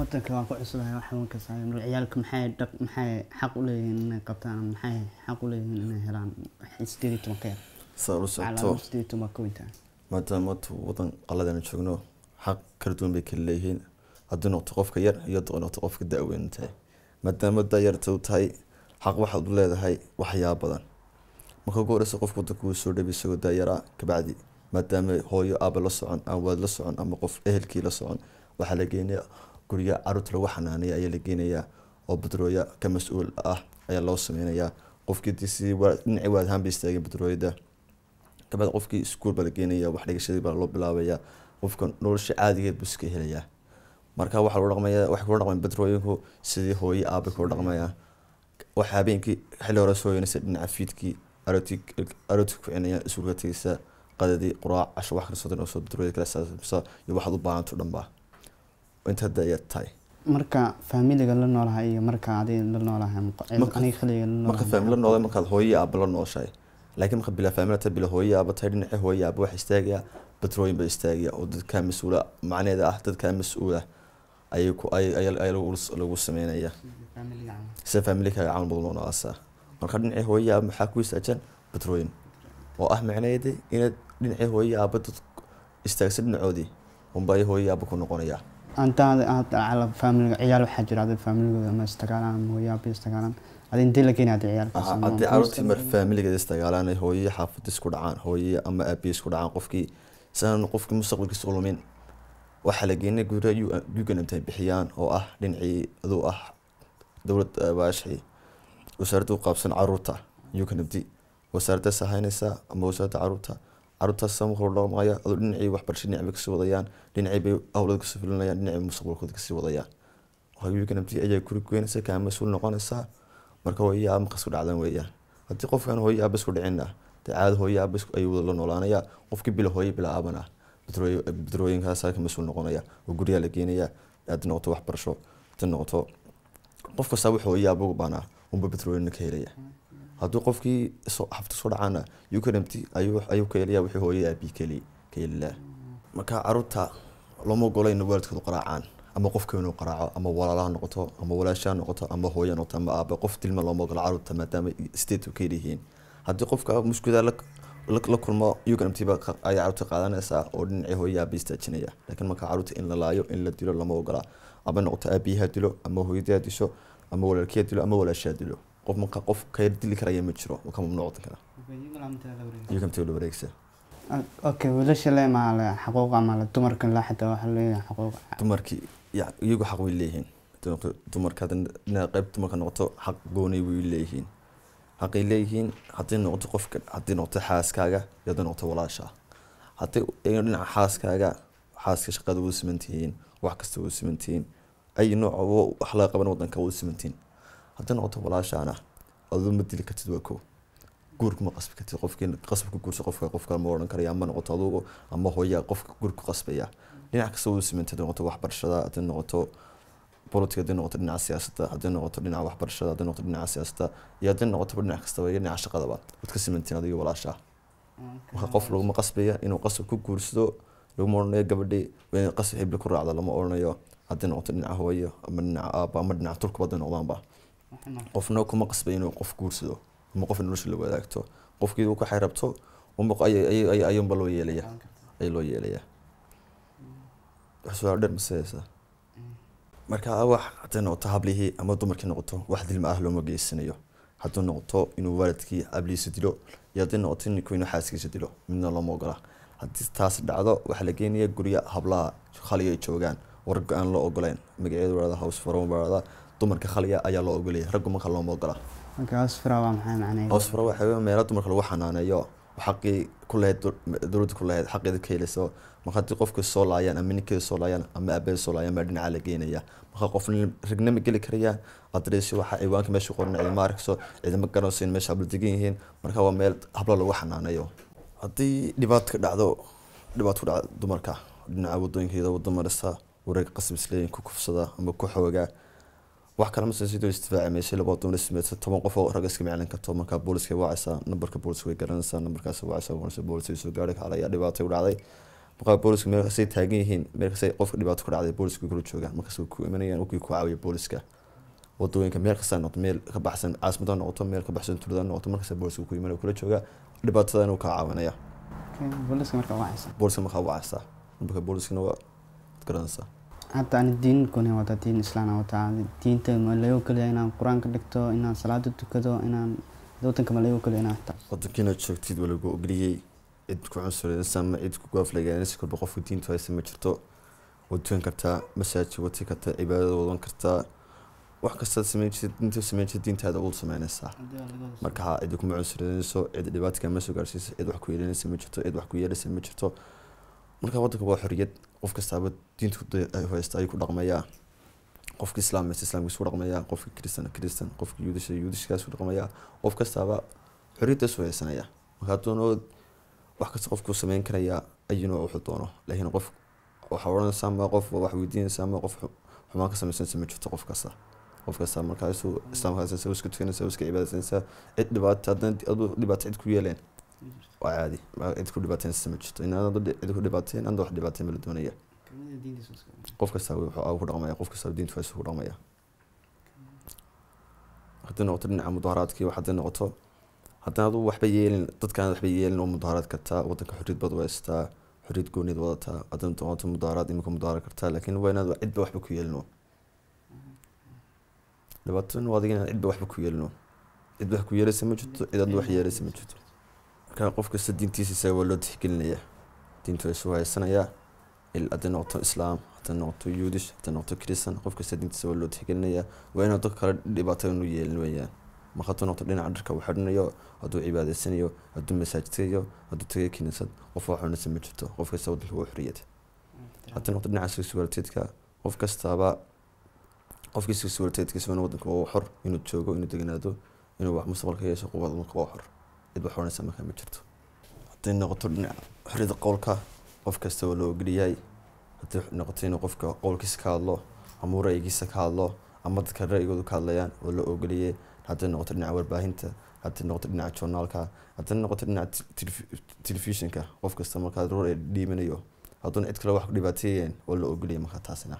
wadanka waan ku cusubhay wax xanuunka saaran ciyaalka maxay dhaq maxay xaq u leeyihiin inay qabtaan ama maxay xaq u leeyihiin inay helaan sideed iyo toban ka yar saa ula calaamad socoto sideed iyo toban ka weyntaa maadaama maanta wadan qaladana joogno xaq kala duwan bay kala leeyihiin haddii noqoto qofka yar iyo haddii noqoto qofka da-weyn tahay maadaama da-yarta u tahay xaq waxaad u leedahay waxyaaba badan marka ugu horeysa qofka wadanka uu soo dhabi isagoo da-yaraa kabacdi maadaama hooyo aaba la socon ama waad la socon ama qof ehelkii la socon waxaa la geenaya gurya caruurta lagu xanaanaya ayaa la geenayaa oo badrooya ka mas-uul ah ayaa loo sameynayaa qofkii dii sidii waa- dhinacii waad ahaan bay istaageen badrooyada kabacdi qofkii iskuul baa la geenaya wax dhigashadii baa loo bilaabaya qofka nolosha caadigeed buu iska helayaa marka waxaa lagu dhaqmaya waxay kula dhaqmayaan badrooyinku sidii hooyo aabay kula dhaqmayaan waxa habeenkii xilli hore soo yeynaysa dhinaca fiidkii arooti arooti ku cinaya iskuulka tegaysa qadadii quraac casho wax kasta oo soo badrooyada kala saabsa iyo waxaad u baahanto dhan ba inta hadda ayaad tahay marka faamiliga la noolahay iyo marka adiga la noolahay Marka- aniga khaliga la marka faamil la noqday markaad hooyo iyo aaba la nooshahay laakiin marka bilaa faamil ta bila hooyo iyo aaba tahay dhinaca hooyo iyo aaba waxa istaagaya batrooyin baa istaagaya oo dadkaa mas-uula macneeda ah dadkaa mas-uula ayay ku ay ay ay lagu lagu sameynaya sida faamilkaaga camal badan loo noqosaa marka dhinacii hooyo iyo aaba maxaa ku istaajan batrooyin oo ah macnaheeda inaad dhinacii hooyo iyo aaba dad istaagsa dhinacoodii unba ay hooyo iyo aaba ku noqonaya antaada aad cala faamiliga ciyaal waxaa jira adiga faamiligooda ama istagaalaan ama hooyaaba istagaalaan adi intee la keenay hadii ciyaalkaas Aha, ama- haddii caruurtii mar faamiligeeda istagaalaan ay hooyo xaafada isku dhacaan hooyo ama aabiye isku dhacaan qofkii siaan qofkii mustaqbalkiisa u lumin waxaa la geenay gurya yuganamta ay bixiyaan oo ah dhinacii aduu ah dowlad baashii wasaaradda u qaabsan caruurta yuganamti wasaaraddaas ahaynaysaa ama wasaaradda caruurta caruurtaas sama hor dhaqmaya aduu dhinacii waxbarasho dhinac bay kasii wadayaan dhinacii bay howlada kasii fulinayaan dhinacii bay mustaqbalkooda kasii wadayaan yuganamti ayaa guri goynaysa kaa mas-uul noqonaysaa marka hooyo aaba markas ku dhacdan weeyaan haddii qofkan hooyo aaba isku dhicina dee caada hooyo aaba isku- ayuu wada la noolaanaya qofkii bila hooyo bila aaban ah badrooy- badrooyinkaas ka mas-uul noqonaya oo guryaa la geenaya haddii noqoto waxbarasho haddii noqoto qof kastaa wuxuu hooyo aaba ugu baanaa unba badrooyina ka helaya haddii qofkii soo- xafta soo dhacaana ukanamti ayuu ayuu ka helaya wixii hooyo aabii keli ka helilaa marka caruurta looma ogola in waalidkoodu qaraacaan ama qofka inuu qaraaco ama walaalaha noqoto ama walaashaha noqoto ama hooya noqoto ama aaba qof dilma looma ogola caruurta maadaama state ka yihiin haddii qofka mushkilada la la- la kulmo uganamtiba ayay caruurta qaadanaysaa oo dhinacii hooya aaba istaajinaya laakiin marka caruurta in la laayo in la dilo lama ogola ama noqoto aabiyaha dilo ama hooyadaha disho ama walaalkiya dilo ama walaashaha dilo qof marka qof ka dili karaya ma jiro oo ka mamnuuc kara uganamtiga la wareegsa okay wiilasha le maa le xaquuq ama le dumarka la xitaa waxaa leeyahay xaquuq dumarkii ya iyagu xaq way leeyihiin Dumarka- dumarka hadda dhinaca qayb dumarka noqoto xaq goonay way leeyihiin xaqay leeyihiin haddii noqoto qofka haddii noqoto xaaskaaga iyo haddii noqoto walaasha haddii ay dhinaca xaaskaaga xaaska shaqada wada simantihiin wax kasta wada simantihiin ay nooc oo wax laga qaban wadanka wada simantihiin haddii noqoto walaashaana aduu ma dili kartid waa ko guurka ma qasbi kartid qofkii qasabka guursa qofka qofka ma odhan karaya ama noqoto adugu ama hooya qofka guurka ku qasbaya dhinac kasta wada simantay haddii noqoto waxbarashada haddii noqoto politika haddii noqoto dhinaca siyaasadda haddii noqoto dhinaca waxbarashada haddii noqoto dhinaca siyaasadda iyo haddii noqoto dhinac kastaba iyo dhinaca shaqadaba wad ka simantiin adiga walaasha marka qof laguma qasbaya inuu qasab ku guursado laguma odhanayo gabadhii waa inay qasab xibli ku raacdo lama odhanayo haddii noqoto dhinaca hooyo ama dhinaca aaba ama dhinaca turkuba hadday noqdaanba qofna kuma qasbay inuu qof guursado ama qof nolosha la wadaagto qofkii uu ka xayrabto unba ay- ay- ay- ayuunba loo yeelaya ay loo yeelaya wax su-aal dheer masaysa marka wax hadday noqoto hablihii ama dumarkii noqoto wax dilma ah looma geysanayo hadduu noqoto inuu waalidkii hablihiisa dilo iyo haddii noqoto ninku inuu xaaskiisa dilo midna looma ogola haddii taas dhacdo waxaa la geenaya gurya hablaha khaliga ay joogaan oo ragga aan loo ogoleyn magaceedu warada house faron warada dumarka khaliga ayaa loo ogolaya raggu marka looma ogola marka asfira waa maxay macnaheedu hoos fara waxa weeye meelo dumarka lagu xanaaneeyo xaqii ku lahayd dol- dowladda ku lahayd xaqeeda ka helayso marka haddii qofka soo laayaan ama ninkeeda soo laayaan ama aabeeda soo laayaan baa dhinaca la geenaya marka qof ragna ma geli karayaan adreesyo waxa ciwaanka meesha qoran ciidama arkayso ciidama garanayso in meesha habla degan yihiin marka waa meel habla lagu xanaaneeyo haddii dhibaato ka dhacdo dhibaato ku dhacdo dumarka dhinaca wadooyinkeeda wada marisa wareeg qasab isleeyin ku kufsada ama ku xoogaa wax kale ma sidoo istifaaci meeshay laba dumar ismeedsa toban qof oo rag iska miclin karto markaa booliska wacaysaa nambarka booliska way garanaysaa nambarkaas wacaysaa booliska booliska soo gaari kara ayaa dhibaatay u dhacday markaa booliska meel kastay taagan yihiin meel kastay qofka dhibaato ku dhacday booliska way kula joogaan markaas way ku imanayaan wakii ku caawiya booliska wadooyinka meel kasta noqoto meel ka baxsan caasimada noqoto meel ka baxsan tuulada noqoto markasta booliska ku imanaya kula joogaa dhibaatada inuu kaa caawinaya booliska marka waa haysa booliska markaa u caasaa marka booliskana waa garanaysaa hadda ani diin kuni wataa diin islaana wataa diinta ma laga ogolaya inaan qur-aanka dhigto inaan salaada tukado inaan wadanka ma laga ogolaya inaan xitaa wadankiina joogtid waa lagu ogliyey cid ku cunsurinaysa ama cid ku gaaflagaanaysa kolba qofka diintu haysa ma jirto waad tukan kartaa masaajid wati kartaa cibaadada wadan kartaa wax kastaad sameyn jirtid diinta sameyn jirtid diintaada ul sameynaysaa marka ha cidi kuma cunsurinayso cid dhibaato kama soo gaarsiisa cid wax ku yeelanaysa ma jirto cid wax ku yeelaysa ma jirto marka wadanka waa xoriyad qof kastaaba diinta haysta ayuu ku dhaqmayaa qofka islaameysa islaamkiisu ku dhaqmayaa qofka kristan kristan qofka yuudisha yuudishkaas ku dhaqmayaa qof kastaaba xoriyaddaas u haysanaya marka hadduuna wax kasta qofku sameyn karayaa ayuuna wuxuu doono laakiin qof waxaa odhanaysa ama qof wax weydiinaysa ama qof xumaan ka sameysanaysa ma jirto qof kasta qof kasta markaasu islaamka haysanaysa iska tukanaysa iska cibaadaysanaysa cid dhibaato haddana aduu dhibaato cid ku yeeleen waa caadi cid ku dhibaateynaysa ma jirto in aad cid ku dhibaateen anda wax dhibaateen ma la doonaya qof kasta wuxuu ku dhaqmaya qof kasta diintu haysu ku dhaqmaya haddii noqoto dhinaca mudaharaadkii hadday noqoto haddana aduu waxba yeelin dadkaan waxba yeelin oo mudaharaad kartaa wadanka xorriyad baad haystaa xorriyad gooniyaad wadataa haddana noqoto mudaharaad imika mudaharaad kartaa laakiin waa inaad cidba waxba ku yeelino dhibaatadana waa adiga inaad cidba waxba ku yeelino cidba wax ku yeelaysa ma jirto cid aad wax yeelaysa ma jirto marka qof kasta diintiisa isaga waa loo tixgelinaya diintu waa isu haysanayaa hadday noqoto islaam hadday noqoto yuudish hadday noqoto kristan qof kasta diintiisa waa loo tixgelinayaa waa inuu dadka kale dhibaato inu yeelin weeyaan marka hadduu noqoto dhinaca dharka uu xidhanayo hadduu cibaadaysanayo hadduu masaajidkayo hadduu tagay kiniisad qof wax cunaysa ma jirto qof kasta wadanka waa xoriyad hadday noqoto dhinaca sexualiteedka qof kastaaba qofkii sexualiteedkiisa waa wadanka waa xor inuu joogo inuu deganaado inuu wax mustaqbalka yeesho qof wadanka waa xor cid wax cunaysa markaa ma jirto hadday noqoto dhinaca xoriyada qowlka qof kasta waa loo ogoliyahay haddii noqoto inuu qofka qowlkiisa ka hadlo ama ra'yigiisa ka hadlo ama dadka ra'yigoodu ka hadlayaan waa loo ogoliyay hadday noqoto dhinaca warbaahinta hadday noqoto dhinaca journaalka hadday noqoto dhinaca telefishinka qof kasta markaa roor ee dhiibanayo hadduuna cid kale wax ku dhibaateeyeen waa loo ogoliyay markaa taasina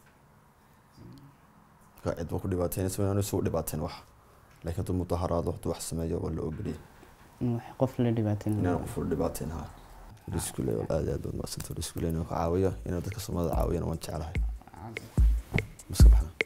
marka cid ba ku dhibaateynaysa inaanu isugu dhibaateen wax laakiin hadduu mudaharaado hadduu wax sameeyo waa loo ogoliyay qof la dhibaateyn inaan qof la dhibaateen ha riskule aad aad baad maasanta riskule inuu ka caawiyo inuu dadka soomaalida caawiyana waan jeclahay maska baxna